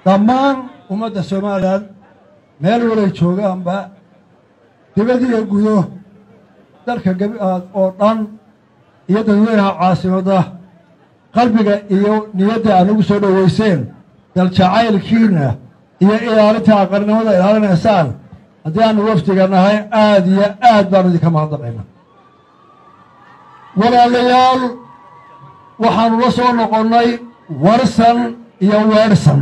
dhammaan ummadda somalilan meel walay joogaanba dibadiiyo gudo dalka oo dhan iyo dadweynaha caasimadda qalbiga iyo niyadda aad ugu soo dhoweyseen daljacaylkiina iyo ilaalinta aqarnimada ilaalinaysaan haddii aanu wafdiga nahay aada iyo aad baanu idinka mahadnaqayna walaalayaal waxaanu la soo noqonnay warsan iyo weerhsan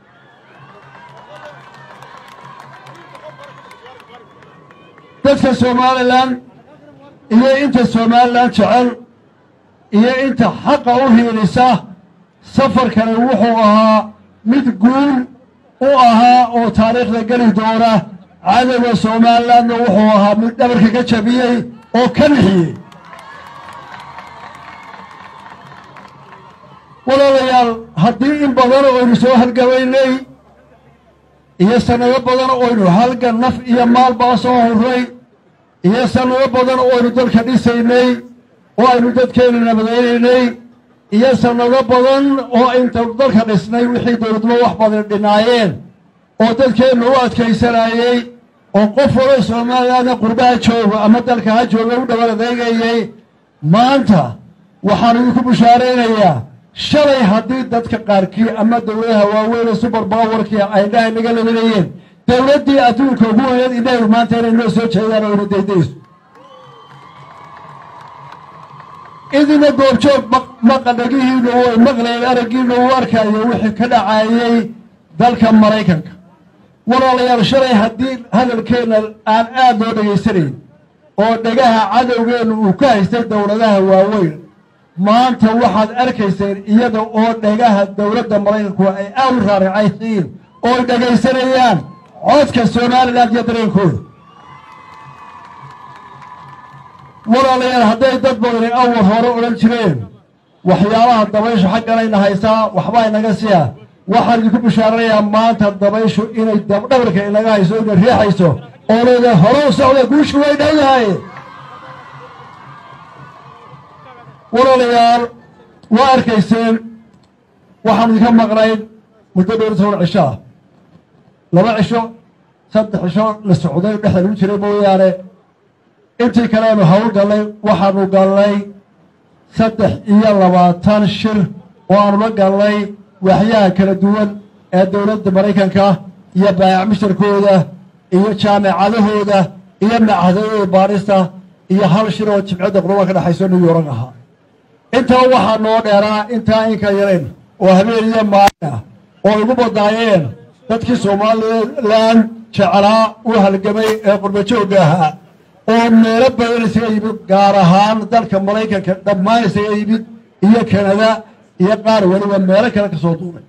dadka somalilan iyo inta somalilan jecel iyo inta xaqa u hiilisa safarkani wuxuu ahaa mid guul u ahaa oo taariikhda geli doona cadowga somalilandna wuxuu ahaa mid dhabarka ka jabiyey oo ka nixiyey walaalayaal haddii in badan oynu soo halgabaynay iyo sannado badan oynu halgan naf iyo maalbaa soo horray iyo sannado badan oynu dalka dhisaynay oo aynu dadkeenna nabadaynaynay iyo sannado badan oo aynu dalka dhisnay wixii dowladnimo wax badan dhinaayeen oo dadkeenna u adkaysanayey oo qof walo soomaalilana qurbaha jooga ama dalka ha jooga u dhowaan adeegayay maanta waxaan idinku bushaaraynayaa shalay haddii dadka qaarkii ama dowladaha waaweyne subar bawarkii ay indhaha naga ladanayeen dowladdii adduunka ugu weyneed indhahay maanta inay noo soo jeedaan oo ina daydayso idina goobjoog maqadhagihiinu way maqlayeen araggiinu uu arkayo wixii ka dhacaayey dalka maraykanka walaalayaal shalay haddii hadalkeenna aan aad loo dhegaysanayn oo dhegaha cadowgeennu uu ka haystay dowladaha waaweyn maanta waxaad arkayseen iyada oo dhegaha dowladda maraykanku ay aad u raaricaysiin oo ay dhegaysanayaan codka somalilan iyo dareenkooda walaalayaal hadday dad badani awal hore odhan jireen waxyaabaha dabayshu xagganayna haysaa waxbaa inaga siya waxaan idinku bishaaranayaa maanta dabayshu inay dabdhabarka inaga hayso inay riixayso oo leedahay hore u socda guushu way dhowdahay walaalayaal waa arkayseen waxaanu idinka maqnayn muddo dhowr toban cisho ah laba cisho saddex cisho la socday dhexda lagu jiray mooyaane intii kaleanu hawl gallay waxaanu gallay saddex iyo labaatan shir oo aanu la gallay waxyaha kala duwan ee dowladda maraykanka iyo baayac misharkooda iyo jaamicadahooda iyo machadadooda baarista iyo hal shir oo jimcadda qurban ka dhexayso new york ahaa intaa waxaa noo dheeraa intaa inka yarayn oo habeen iyo maalin ah oo igu badaayeen dadkii somalilan jeclaa u halgamay ee qurbajoogga ahaa oo meelo badan isaga yimid gaar ahaan dalka maraykanka dhammaan isaga yimid iyo kanada iyo qaar weliba meelo kale ka soo duulay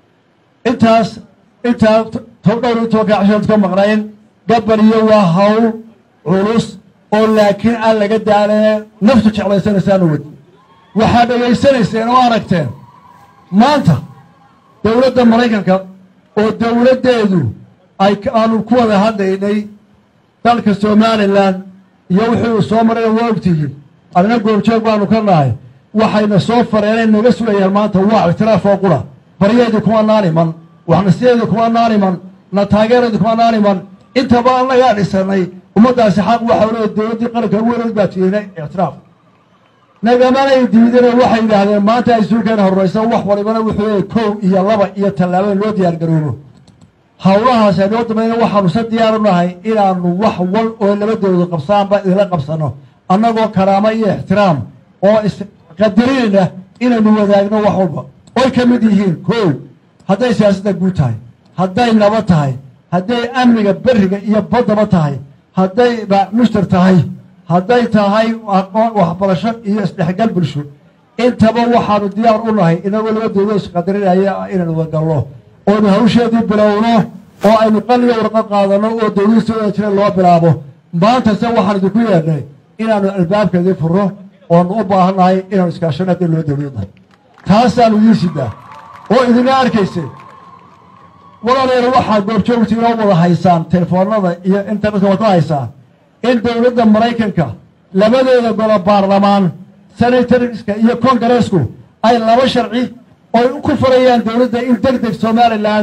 intaas intaa dhowr iyo tobanka cashood ka maqnayn gabal iyo waa hawl culus oo laakiin aan laga daalee naftu jeclaysanaysaanu wadi waxaad dhegaysanayseen oo aragteen maanta dowladda maraykanka oo dowladdeedu ay aanu ku wada hadlaynay dalka somalilan iyo wixii uu soo marayna waa ogtihiin adna goobjoog baanu ka nahay waxayna soo fareenay naga sugayaan maanta waa ictiraaf oo qura baryeedii kuma naaniman waxnasideedii kuma naaniman na taageeradii kuma naaniman intaba annagaa dhisanay ummaddaasi xaq waxa le dowladdii qaranka weynood baa tiinay ictiraaf nagamanay diideen waxay yidhaahdeen maanta ay suulkeena horraysa wax walibana wuxuu leeyay kow iyo laba iyo tallaabo in loo diyaar garoobo hawlahaas aynoo damayna waxaanu se diyaar u nahay inaanu wax wal oo labadooda qabsaanba idinla qabsanno annagoo karaamo iyo ixtiraam oo isqadarinayna inaynu wadaagno wax walba oy ka mid yihiin kow hadday siyaasadda guud tahay hadday nabad tahay hadday amniga berriga iyo baddaba tahay hadday mushtar tahay hadday tahay waxbarasho iyo isdhexgal bulsho intaba waxaanu diyaar u nahay inagoo labadooda isqadarinaya inaynu wagalno oonu hawsheedii bilowno oo aynu qaliyo warqad qaadanno oo dowladii soo wada jira loo bilaabo maanta se waxaan idinku yeedhnay inaanu albaabkeedii furno oonu u baahannahay inaanu iskaashano haddii loo dowladahay taasaanu idiin sidaa oo idina arkayseen walaalayaal waxaad goobjoogta inoo wada haysaan telefoonada iyo internetka wada haysaan in dowladda maraykanka labadeeda golo baarlamaan senatoriska iyo kongareesku ay laba sharci oy ku farayaan dowladda in deg deg somalilan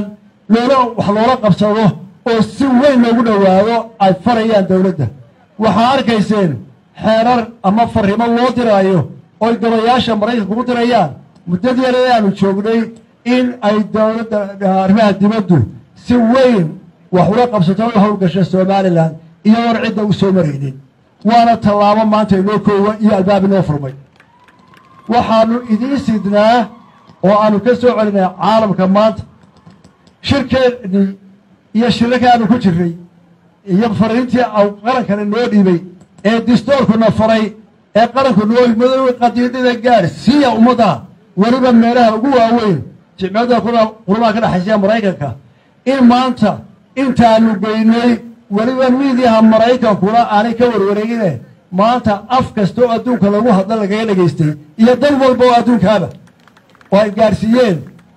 loola wax loola qabsado oo si weyn loogu dhowaado ay farayaan dowladda waxaa arkayseen xeerar ama farrimo loo diraayo oy gabayaasha maraykanka ku dirayaan muddadii yar ee aanu joognay in ay dowladda arrimaha dibaddu si weyn wax ula qabsato u howlgasha somalilan iyadoon cidda u soo maraynin waana tallaabo maanta inoo koowa iyo albaab inoo furmay waxaanu idiin sidnaa oo aanu ka soo celinay caalamka maanta shirkeennii iyo shirarka aanu ku jirnay iyo fariintii qarankana noo dhiibay ee distoorkuna faray ee qaranku noo madoobe qadiidada gaadh siiya ummadda weliba meelaha ugu waaweyn jimciyada qurmaha ka dhexaysa maraykanka in maanta intaanu geynay weliba miidiyaha maraykankuna aanay ka warwareegine maanta af kasta oo adduunka lagu hadla lagaga dhegaystay iyo dal walba oo adduunkaaba oo ay gaadhsiiyeen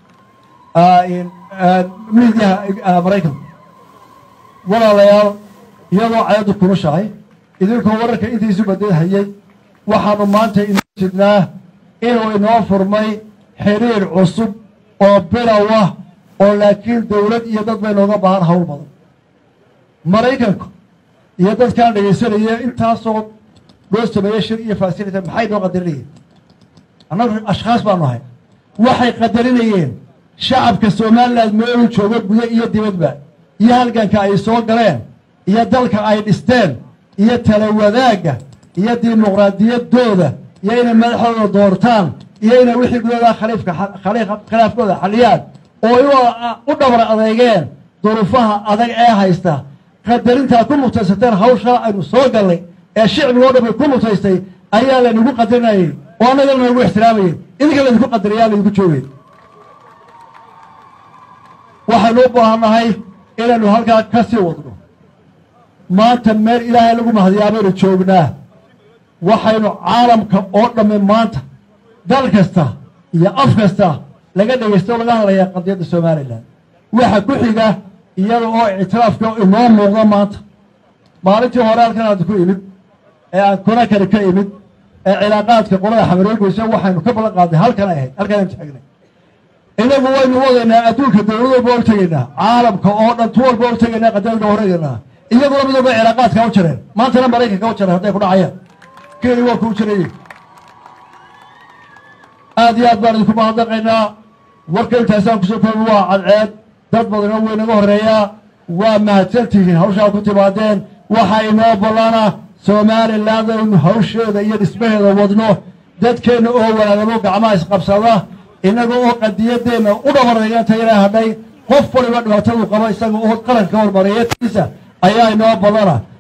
miidiyaha maraykanka walaalayaal iyadoo cayaddu kulushahay idinkoo wararka intiisu badahayay waxaanu maanta inoo sidnaa inuu inoo furmay xiriir cusub oo bilow ah oo laakiin dowlad iyo dad bay nooga baahan hawl badan maraykanku iyo dadkaan dhegaysanaya intaasoo loo sameeyey shir iyo fasilita maxay noo qadarinayeen annagu ashkhaas baanu ahay waxay qadarinayeen shacabka somalilan meelu joogo gudo iyo dibadba iyo halganka ay soo galeen iyo dalka ay dhisteen iyo tala wadaagga iyo dimuqraadiyaddooda iyo inay madaxdooda doortaan iyo inay wixii gudooda khaliifka khilaafkooda xaliyaan oo u dhabar adeegeen duruufaha adag ee haysta qadarintaa ku mutaysateen hawshaa aynu soo gallay ee shicbigo dhan bay ku mutaystay ayaa laynagu qadarinayay oo annagana nagu ixtiraamayay idinka laydinku qadariyaa laydinku joogay waxaynu u baahannahay inaynu halkaa ka sii wadno maanta meel ilaahay lagu mahadiyaa baynu joognaa waxaynu caalamka oo dhamme maanta dal kasta iyo af kasta laga dhegaysta o laga hadlayaa qadiyadda somalilan waxa ku xiga iyada oo ictiraafka inoo muuqda maanta maalintii hore halkan aad ku imid ee aan konakari ka imid ee cilaaqaadka qolada xamaroogeysa waxaynu ka ballan qaadnay halkan ay ahayd halkanaynu taagnay inagu waynu wadaynaa adduunka dowlad walba og tegaynaa caalamka oo dhan tu walba og tegaynaa qadiyadka horeegaynaa iyaguna mid walba cilaaqaadka u jireen maantana maraykanka u jireen hadday ku dhacayaan keni waa kuu jirayey aad iyo aad baan idinku mahadnaqaynaa warka intaasaan kusoo koobi waa cadceed dad badanoo way naga horreeyaa waa mahadsantihiin hawshaa ku timaadeen waxa inoo ballana somaliland aynu hawsheeda iyo dhismaheeda wadno dadkeenna oo walaagamo gacmaha isqabsada innaga oo qadiyaddeenna u dhabarayantayna hadhay qof waliba dhibaatadu qabo isaga oo qaranka hormariyatiisa ayaa inoo ballana